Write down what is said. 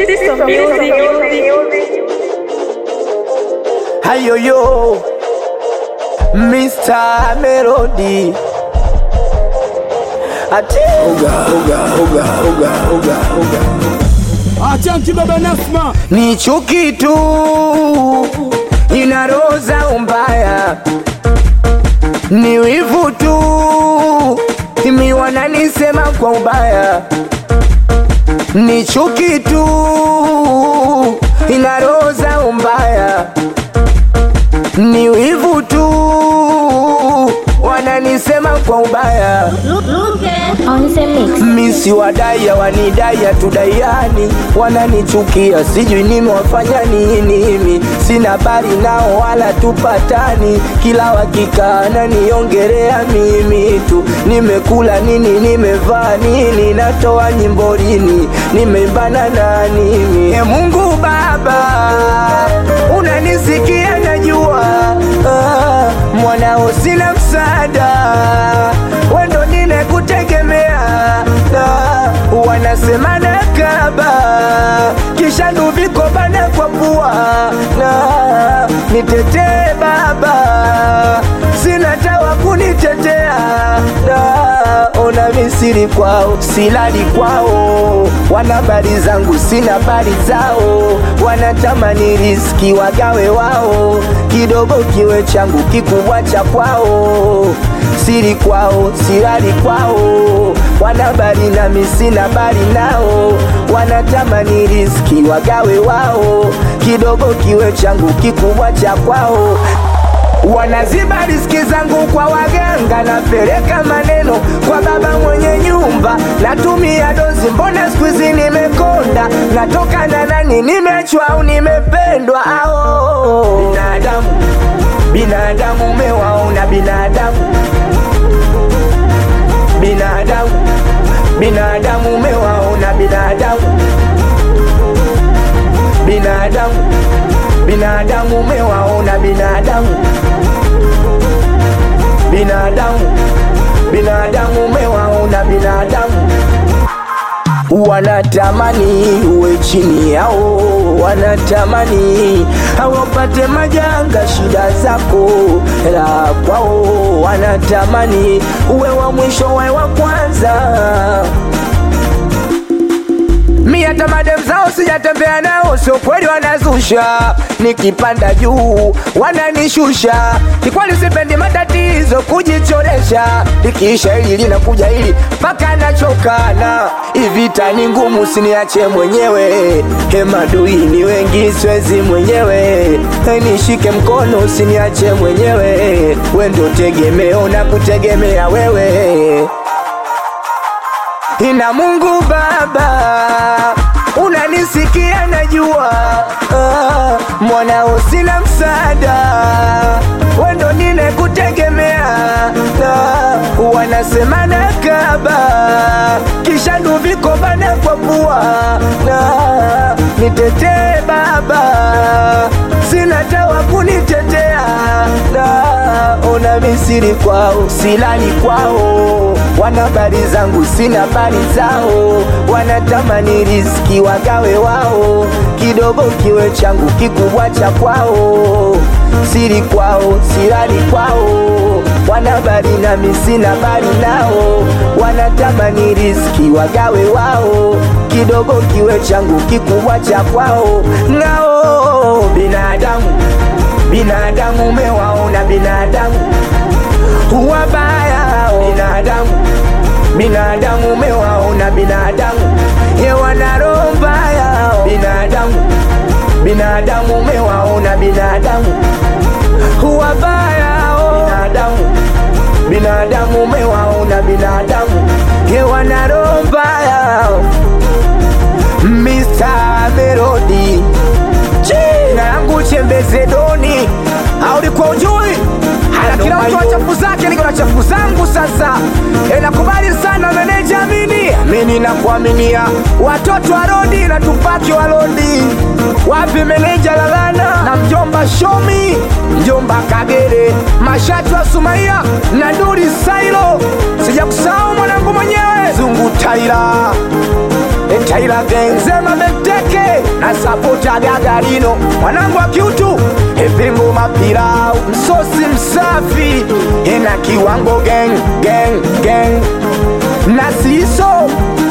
System music. Hayoyo Mr. Melody Ate Oga, oga, oga, oga, oga, oga Achanki baba Nasma, Ni chuki tu inaroza umbaya, ni wivu tu imi wananisema kwa ubaya, ni chuki tu inaroza umbaya, ni wivu tu wananisema kwa ubaya. On the mix. Misi wadaya wanidaya tudaiani, wananichukia sijui nimewafanya nini. Mimi sina habari nao wala tupatani, kila wakikaa naniongelea mimi tu. Nimekula nini, nimevaa nini, natoa nyimbo lini, nimeimbana na nini? E Mungu Baba, unanisikia najua, ah, mwanao sina msaada, wendo ninekutegemea na wanasema nakaba kisha nduviko bana kwa pua na nitetee baba sina tawa kunitetea na ona misiri kwao silali kwao wana habari zangu sina habari zao wanatamani riski wagawe wao kidogo kiwe changu kikubwa cha kwao siri kwao silali kwao wana habari nami sina habari nao wanatamani riski wagawe wao kidogo kiwe changu kikubwa cha kwao wanaziba riski zangu kwa waganga, napeleka maneno kwa baba mwenye nyumba, natumia dozi, mbona siku hizi nimekonda, natoka na nani, nimeachwa au nimependwa? Ao binadamu, binadamu umewaona binadamu, binadamu, binadamu umewaona binadamu, binadamu, binadamu umewaona binadamu binadamu binadamu umewaona binadamu wanatamani uwe chini yao, wanatamani hawapate majanga, shida zako la kwao, wanatamani uwe wa mwisho, wawe wa kwanza. Mi hata madem zao sijatembea nao, sio kweli wanazusha. Nikipanda juu wananishusha, kikweli sipendi matatizo kujichoresha. Likiisha hili linakuja hili mpaka nachokana. Ivita ni ngumu, siniache mwenyewe. Hemadui ni wengi, siwezi mwenyewe. Nishike mkono, usiniache mwenyewe. We ndo tegemeo na kutegemea wewe ina Mungu Baba, unanisikia najua, ah, mwanao sina msaada, wendo ninekutegemea, na wanasema nakaba, kisha nduviko bana kwa pua, na nitetee Baba, sina tawa kunitetea, na ona misiri kwao, silali kwao, wana habari zangu, sina habari zao, wanatamani riski wagawe wao, kidogo kiwe changu, kikubwa cha kwao, siri kwao, silali kwao, wana habari nami sina habari nao, wanatamani riski wagawe wao, kidogo kiwe changu, kikubwa cha kwao, nao binadamu binadamu umewaona binadamu wabaya binadamu binadamu umewaona binadamu ye wana roho mbaya binadamu binadamu umewaona binadamu wabaya binadamu binadamu umewaona binadamu ye wana roho mbaya Mr. Melody jina langu Chembeze Doni, au ulikuwa ujui? Hana kila mtu ana chafu zake, niko na chafu zangu sasa. E, nakubali sana meneja Amini, Amini na kuaminia watoto wa Rodi na tupaki wa Rodi. Wapi meneja Lalana na mjomba Shomi, mjomba Kagere, mashati wa Sumaia na Duri Sailo, sija kusahau mwanangu mwenyewe Zungu Taira, e, Taira Genzema Beteke Hey, na sapota gagarino mwanangu wa kiutu epimbo mapirau msosi msafi ina kiwango gang gang gang na siso